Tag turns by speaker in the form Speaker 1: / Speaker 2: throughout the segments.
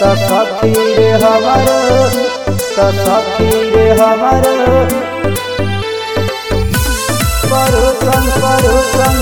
Speaker 1: त सखी रे हमर त सखी रे हमर परुसन परुसन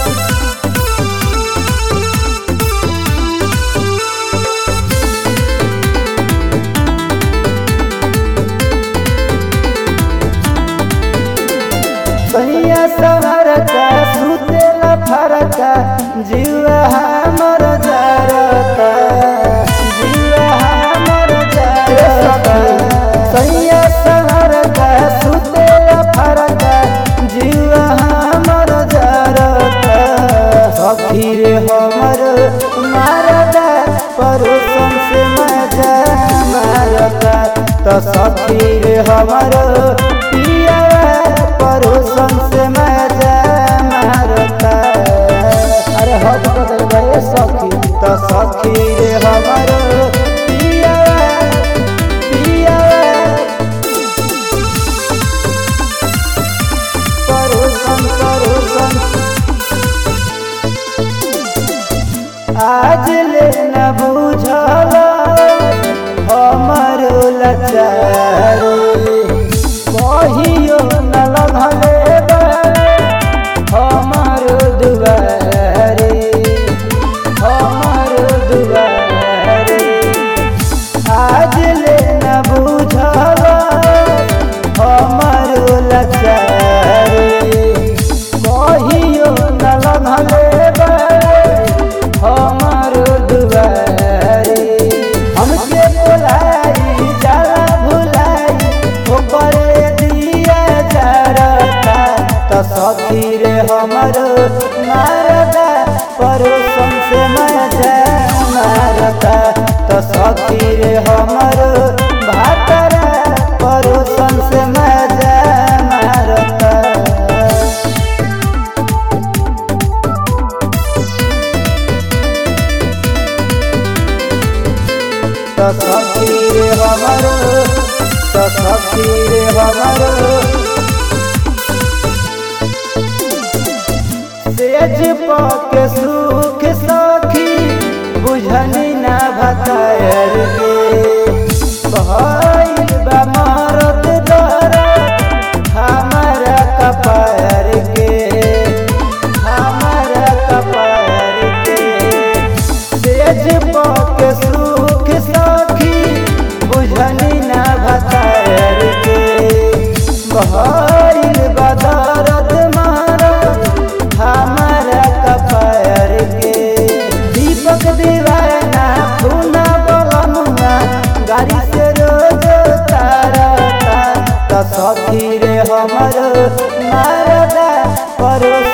Speaker 1: सैया सवरका सुतेला फरका जीवा हमर जरता जीवा हमर जरता सैया सवरका सुतेला फरका जीवा हमर जरता सखी रे हमर मारदा परुसन से मजा मारता त सखी रे हमर पिया परुसन से मजा मारता अरे हद बदल गए सखी त सखी रे हमर पिया पिया परुसन परुसन आज ले न बुझल हमर लचारी कहियो न लगले हमर दुआरे हमर दुआरे आज ले न बुझल हमर लचारी कहियो न लगले हमर दुआरे हमके बोलाई जाला भुलाई ओकरे दिया जरता त सखी रे हमर मारदा परोसन से मजा मारता त सखी रे हमर भातरा परोसन से मजा मारता त सखी रे हमर त सखी रे हमर सेज पके सुख सखी बुझनी ना भतायर के भइल बा मरद दर हमारा कपार के हमारा कपार के सेज पके सुख सखी बुझनी ना भतार के भइल बदरद मारद हमारा कपार के दीपक दीवाना खूना बलमुआ गाड़ी से रोज तारता त सखी रे हमर मारदा परोस